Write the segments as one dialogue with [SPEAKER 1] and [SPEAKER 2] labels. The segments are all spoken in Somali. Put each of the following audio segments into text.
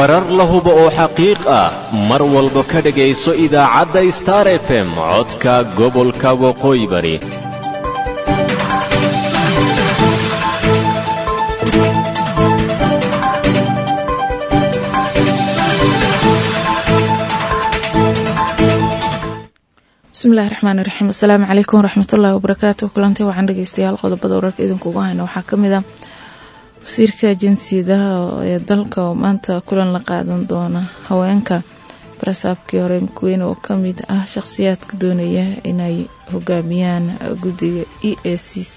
[SPEAKER 1] warar la hubo oo xaqiiq ah mar walba ka dhegayso idaacadda star f m codka gobolka waqooyi bari
[SPEAKER 2] bismillahi raxmaan iraxiim asalaamu calaykum waraxmatullaahi wabarakaatu kulanti waxaan dhegeystayaal qodobada wararka idinkuugu hayna waxaa kamid ah wasiirka jinsiyadaha ee dalka oo maanta kulan la qaadan doona haweenka barasaabkii hore mukaweyne oo kamid ah shaqhsiyaadka doonaya inay hogaamiyaan guddiga e a c c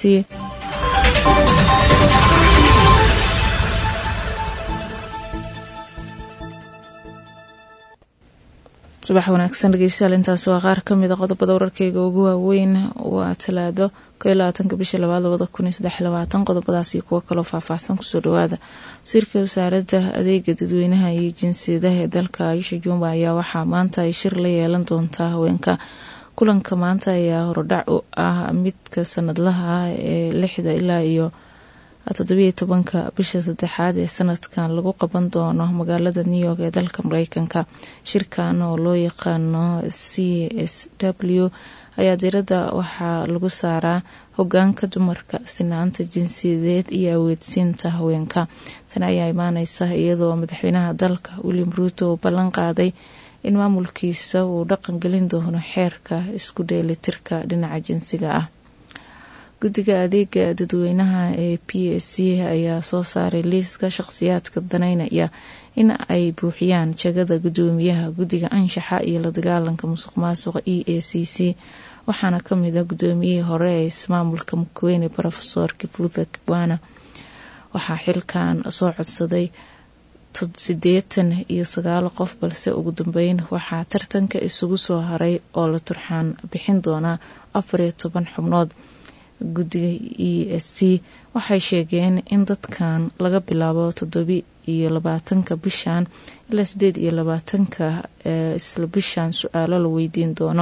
[SPEAKER 2] subax wanaagsan dhegeystayaal intaasi waa qaar kamid a qodobada wararkeyga ugu waaweyn waa talaado ko iyo labaatanka bisha labaad labada kun iyo saddex labaatan qodobadaas iyo kuwo kaloo faahfaahsan kusoo dhawaada wasiirka wasaaradda adeega dadweynaha iyo jinsiyadaha ee dalka aisha jumba ayaa waxaa maanta ay shir la yeelan doontaa haweenka kulanka maanta ayaa horodhac u ah midka sanadlaha ah ee lixda ilaa iyo toddobiyo tobanka bisha saddexaad ee sanadkan lagu qaban doono magaalada new york ee dalka mareykanka shirkan oo loo yaqaano c s w ayaa diiradda waxaa lagu saaraa hogaanka dumarka sinaanta jinsiyadeed iyo aweedsiinta haweenka tani ayaa imaaneysa iyadoo madaxweynaha dalka william ruuto uu ballan qaaday in maamulkiisa uu dhaqan gelin doono xeerka isku dheelitirka dhinaca jinsiga ah guddiga adeega dadweynaha ee p s c ayaa soo saaray liiska shaqhsiyaadka daneynaya in ay buuxiyaan jagada guddoomiyaha guddiga anshaxa iyo la dagaalanka musuq maasuqa e a c c waxaana kamid a guddoomiyihii hore ee ismaamulka mukaweyne rofesor kifutha kibwana waxaa xilkan soo codsaday sideetan iyo sagaal qof balse ugu dambeyn waxaa tartanka isugu soo haray oo la turxaan bixin doonaa afar iyo toban xubnood guddiga e s c waxay sheegeen in dadkan laga bilaabo toddobi iyo labaatanka bishan ilaa sideed iyo labaatanka isla bishan su-aalo la weydiin doono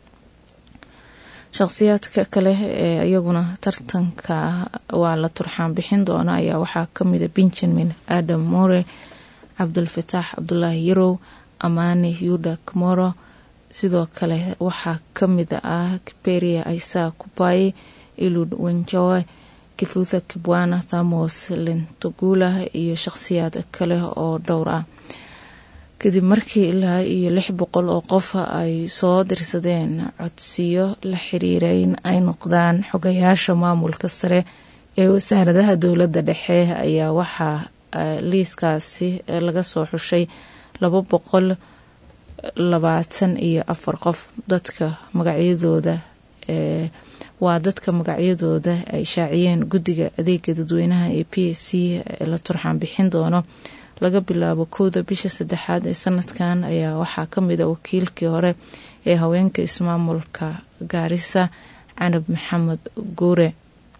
[SPEAKER 2] shaqhsiyaadka kale ee iyaguna tartanka waa la turxaan bixin doona ayaa waxaa kamida benjamin adam more cabdulfataax cabdulaahi yarow amaani yuda kamoro sidoo kale waxaa kamid ah kiberia isa kubaye ilud wenjoe kifutha kibwana thamos lentogula iyo shaqhsiyaad kale oo dhowr ah kadib markii ilaa iyo lix boqol oo qof ay soo dirsadeen codsiyo la xiriira in ay noqdaan xogayaasha maamulka sare ee wasaaradaha dowladda dhexe ayaa waxaa liiskaasi laga soo xushay laba boqol labaatan iyo afar qof dadka magacyadooda ee waa dadka magacyadooda ay shaaciyeen guddiga adeega dadweynaha ee p s c la turxaan bixin doono laga bilaabo kowda bisha saddexaad ee sanadkan ayaa waxaa kamid a wakiilkii hore ee haweenka ismaamulka gaarisa canab maxamed guure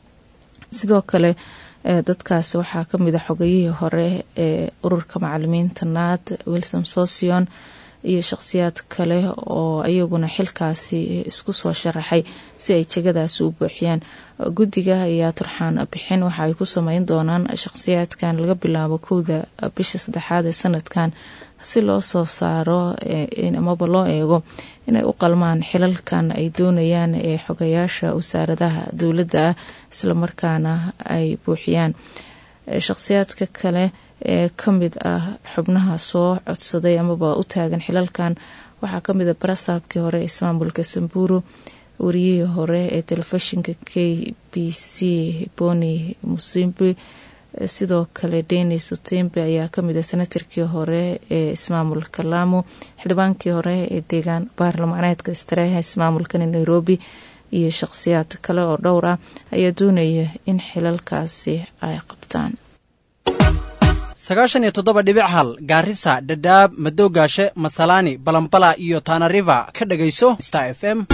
[SPEAKER 2] sidoo kale dadkaasi waxaa kamid a xogayihii hore ee ururka macalimiinta naad wilson sosion iyo shaqhsiyaad kale oo iyaguna xilkaasi isku soo sharaxay si ay jegadaasi u buuxiyaan guddiga ayaa turxaan bixin waxa ay ku sameyn doonaan shaqhsiyaadkan laga bilaabo kowda bisha saddexaad ee sanadkan si loo soo saaro amaba loo eego inay u qalmaan xilalkan ay doonayaan ee xogayaasha wasaaradaha dowladda ah islamarkaana ay buuxiyaan shaqhsiyaadka kale ee kamid ah xubnaha soo codsaday amaba u taagan xilalkan waxaa kamid a barasaabkii hore ee ismaamulka samburu wariyihii hore ee telefishinka k b c boni musimbi sidoo kale denis otembe ayaa kamid ah senatarkii hore ee ismaamulka lamu xildhibaankii hore ee deegaan baarlamaaneedka istareeha ismaamulkani nairobi iyo shaqhsiyaad kale oo dhowr ah ayaa doonaya in xilalkaasi ay qabtaan
[SPEAKER 3] sagaashan iyo toddoba dhibic hal gaarisa dhadhaab madoogaashe masalaani balambala iyo tanariva ka dhagayso star f m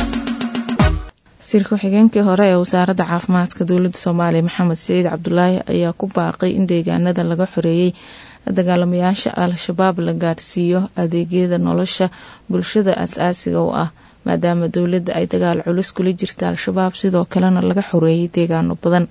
[SPEAKER 2] wasiirka ku-xigeenkii hore ee wasaaradda caafimaadka dowladda soomaaliya maxamed siciid cabdulaahi ayaa ku baaqay in deegaanada laga xoreeyey dagaalamayaasha al-shabaab la gaadhsiiyo adeegyada nolosha bulshada as-aasiga u ah maadaama dowladda ay dagaal culus kula jirta al-shabaab sidoo kalena laga xoreeyay deegaano badan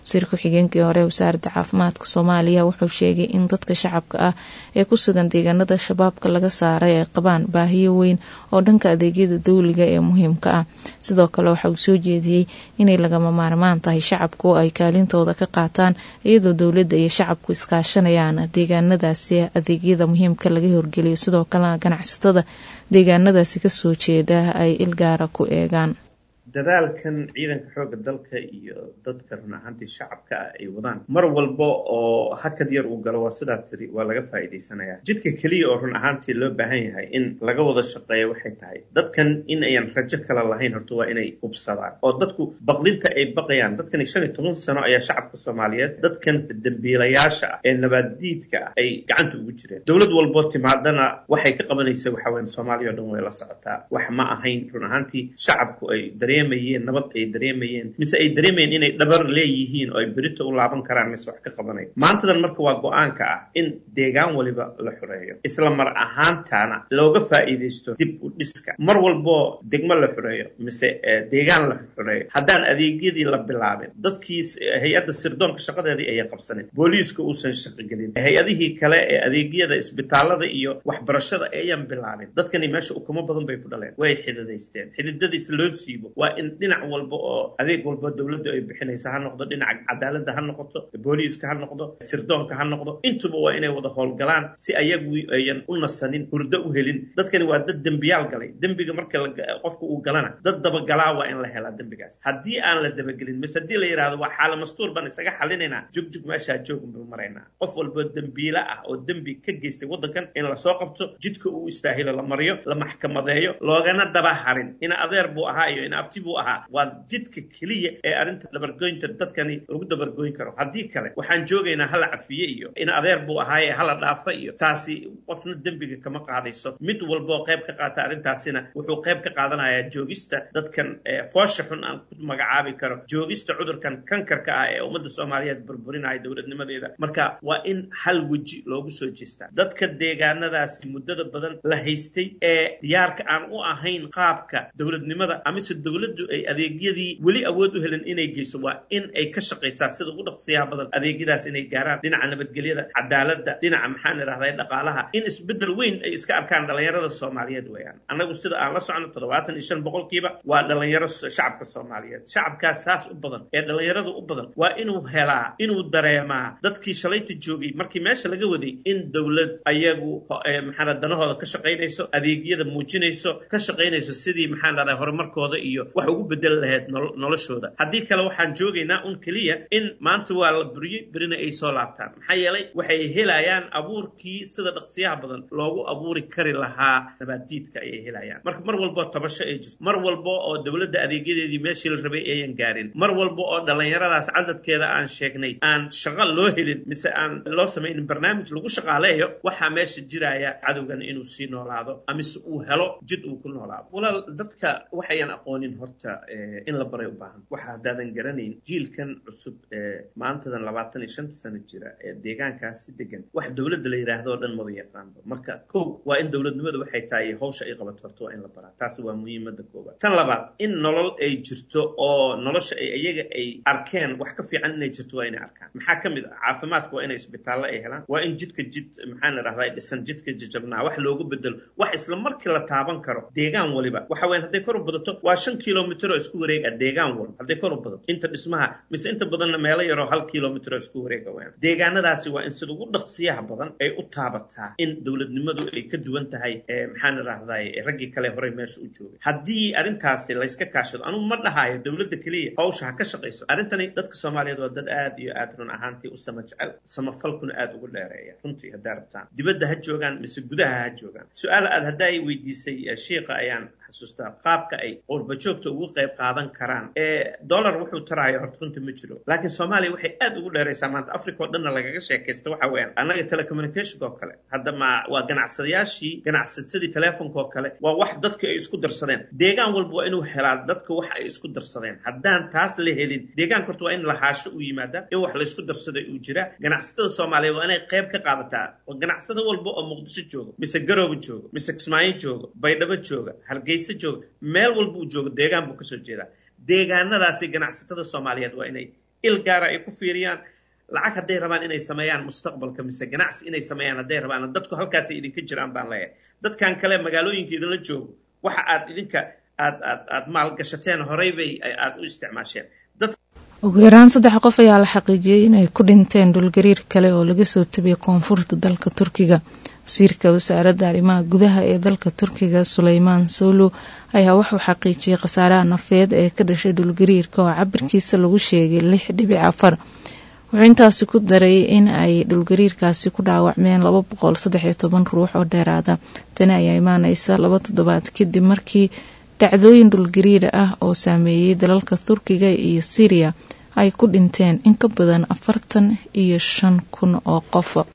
[SPEAKER 2] wasiir ku-xigeenkii hore wasaaradda caafimaadka soomaaliya wuxuu sheegay in dadka shacabka ah ee ku sugan deegaanada shabaabka laga saaray ay qabaan baahiyo weyn oo dhanka adeegyada dawliga ee muhiimka ah sidoo kale waxa uu soo jeediyey inay lagama maarmaan tahay shacabku oo ay kaalintooda ka qaataan iyadoo dowladda iyo shacabku iskaashanayaan deegaanadaasi adeegyada muhiimka laga horgeliyo sidoo kalena ganacsatada deegaanadaasi kasoo jeeda ay ilgaara ku eegaan
[SPEAKER 4] dadaalkan ciidanka xoogga dalka iyo dadka run ahaantii shacabka ah ay wadaan mar walba oo hakad yar uu galo waa sidaa tiri waa laga faa'iidaysanayaa jidka keliya oo run ahaantii loo baahan yahay in laga wada shaqeeyo waxay tahay dadkan in ayan rajo kale lahayn horta waa inay hubsadaan oo dadku baqdinta ay baqayaan dadkani shan iyo toban sano ayaa shacabka soomaaliyeed dadkan dembiilayaasha ah ee nabaaddiidka ah ay gacanta ugu jireen dowlad walboo timaadana waxay ka qabanaysa waxa weyan soomaaliya o dhan way la socotaa wax ma ahayn run ahaantii shacabku ay dareemayeen nabad ay dareemayeen mise ay dareemayeen inay dhabar leeyihiin oo ay berito u laaban karaan mise wax ka qabanayo maantadan marka waa go-aanka ah in deegaan waliba la xoreeyo isla mar ahaantana looga faa'iidaysto dib u dhiska mar walboo degmo la xoreeyo mise deegaan la xoreeyo haddaan adeegyadii la bilaabin dadkii hay-adda sirdoonka shaqadeedii ayan qabsanin booliiska uusan shaqogelin hay-adihii kale ee adeegyada isbitaalada iyo waxbarashada ayan bilaabin dadkani meesha ukumo badan bay ku dhaleen way xidadaysteen xididadiis loo siibo waa in dhinac walba oo adeeg walba dowladdu ay bixinaysa ha noqdo dhinaca cadaaladda ha noqoto booliiska ha noqdo sirdoonka ha noqdo intuba waa inay wada howlgalaan si ayagu ayan u nasanin hurdo u helin dadkani waa dad dembiyaal galay dembiga marka qofka uu galana dad dabagalaa waa in la helaa dembigaas haddii aan la dabagelin mise haddii la yidhahdo waa xaala mastuur baan isaga xalinaynaa jugjug meeshaa joogun buu maraynaa qof walboo dembiila ah oo dembi ka geystay waddankan in lasoo qabto jidka uu istaahilo la mariyo la maxkamadeeyo loogana daba harin ina adeer buu ahaa iyo ina abti buu ahaa waa jidka keliya ee arrinta dabargoynta dadkani lagu dabargoyn karo haddii kale waxaan joogaynaa hala cafiye iyo in adeer buu ahaaye hala dhaafa iyo taasi qofna dembiga kama qaadayso mid walboo qayb ka qaata arrintaasina wuxuu qayb ka qaadanayaa joogista dadkan foosha xun aan ku magacaabi karo joogista cudurkan kankarka ah ee ummadda soomaaliyeed burburinaya dowladnimadeeda marka waa in hal weji loogu soo jeestaa dadka deegaanadaasi muddada badan la haystay ee diyaarka aan u ahayn qaabka dowladnimada amise dowladdu ay adeegyadii weli awood u helin inay geyso waa in ay ka shaqaysaa sida ugu dhaqsiyaha badan adeegyadaas inay gaaraan dhinaca nabadgelyada cadaaladda dhinaca maxaan idhahday dhaqaalaha in isbeddel weyn ay iska arkaan dhallinyarada soomaaliyeed weeyaan annagu sida aan la socono toddobaatan iyo shan boqolkiiba waa dhallinyaro shacabka soomaaliyeed shacabkaas saas u badan ee dhallinyarada u badan waa inuu helaa inuu dareemaa dadkii shalayta joogay markii meesha laga waday in dowlad ayagu maxaa danahooda ka shaqaynayso adeegyada muujinayso ka shaqaynayso sidii maxaan dhahday horumarkooda iyo wax ugu bedeli lahayd noloshooda haddii kale waxaan joogaynaa un keliya in maanta waa la buriyey berina ay soo laabtaan maxaa yeelay waxay helayaan abuurkii sida dhaqsiyaha badan loogu abuuri kari lahaa nabaaddiidka ayay helayaan marka mar walbo tabasho ay jirto mar walba oo dowladda adeegyadeedii meeshii la rabay ayan gaarin mar walba oo dhallinyaradaas cadadkeeda aan sheegnay aan shaqo loo helin mise aan loo samaynin barnaamij lagu shaqaaleeyo waxaa meesha jiraya cadowgan inuu sii noolaado amise uu helo jid uu ku noolaado walaal dadka waxayan aqoonin horta in la baray u baahan waxa haddaadan garanayn jiilkan cusub ee maantadan labaatan iyo shanta sano jira ee deegaankaasi degan wax dowladda la yidhaahdo o dhan maba yaqaanba marka kow waa in dowladnimadu waxay tahay hawsha ay qabato horta waa in la baraa taasi waa muhiimada koowaad tan labaad in nolol ay jirto oo nolosha ay iyaga ay arkeen wax ka fiican inay jirto waa inay arkaan maxaa ka mid ah caafimaadka waa inay isbitaallo ay helaan waa in jidka jid maxaan idhahdaa dhisan jidka jajabnaa wax loogu bedelo wax isla markii la taaban karo deegaan waliba waxa weyan hadday kor u badato waa shan kilomitr oo isku wareega deegaan walba hadday kor u badato inta dhismaha mise inta badanna meelo yaroo hal kilomitr oo isku wareega weyan deegaanadaasi waa in sida ugu dhaqsiyaha badan ay u taabataa in dowladnimadu ay ka duwan tahay maxaan idhahday raggii kale horey meesha u joogay haddii arrintaasi layska kaashado anugu ma dhahayo dowladda keliya hawsha ha ka shaqayso arrintani dadka soomaaliyeed waa dad aad iyo aad run ahaantii u sama jecel samafalkuna aad ugu dheereeya runtii haddaa rabtaan dibadda ha joogaan mise gudaha ha joogaan su-aal aad haddaa ay weydiisay shiika ayaan xasuustaa qaabka ay qurbajoogta ugu qayb qaadan karaan ee dollar wuxuu taraayo horta runta ma jiro laakiin soomaaliya waxay aad ugu dheeraysaa maanta africa oo dhanna lagaga sheekaysta waxa weeyaan annaga telecommunicationka oo kale hadda ma waa ganacsadayaashii ganacsatadii telefonka oo kale waa wax dadka ay isku darsadeen deegaan walba waa inuu helaa dadka wax ay isku darsadeen haddaan taas la helin deegaanka horta waa in lahaasho u yimaada in wax laysku darsaday uu jiraa ganacsatada soomaaliyeed waa inay qayb ka qaadataa ganacsada walba oo muqdisho joogo mise garooba joogo mise kismaayo joogo baydhabo jooga hargeysa jooga meel walba uu joogo deegaan buu kasoo jeedaa deegaanadaasi ganacsatada soomaaliyeed waa inay il gaara ay ku fiiriyaan lacag hadday rabaan inay sameeyaan mustaqbalka mise ganacsi inay sameeyaan hadday rabaan dadku halkaasay idinka jiraan baan leeyahay dadkan kale magaalooyinka idinla joogo waxa aad idinka aad aad aad maalgashateen horey bay aad u isticmaasheen
[SPEAKER 2] ugu yaraan saddex qof ayaa la xaqiijiyey inay ku dhinteen dhulgariir kale oo laga soo tabiyey koonfurta dalka turkiga wasiirka wasaaradda arrimaha gudaha ee dalka turkiga suleymaan sowlo ayaa wuxuu xaqiijiyey khasaaraha nafeed ee ka dhashay dhulgariirka oo cabirkiisa lagu sheegay lix dhibic afar wuxuu intaasi ku daray in ay dhulgariirkaasi ku dhaawacmeen laba boqol saddex iyo toban ruux oo dheeraada tani ayaa imaaneysa laba toddobaad kadib markii dhacdooyin dhulgariira ah oo saameeyey dalalka turkiga iyo syriya ay ku dhinteen in ka badan afartan iyo shan kun oo qof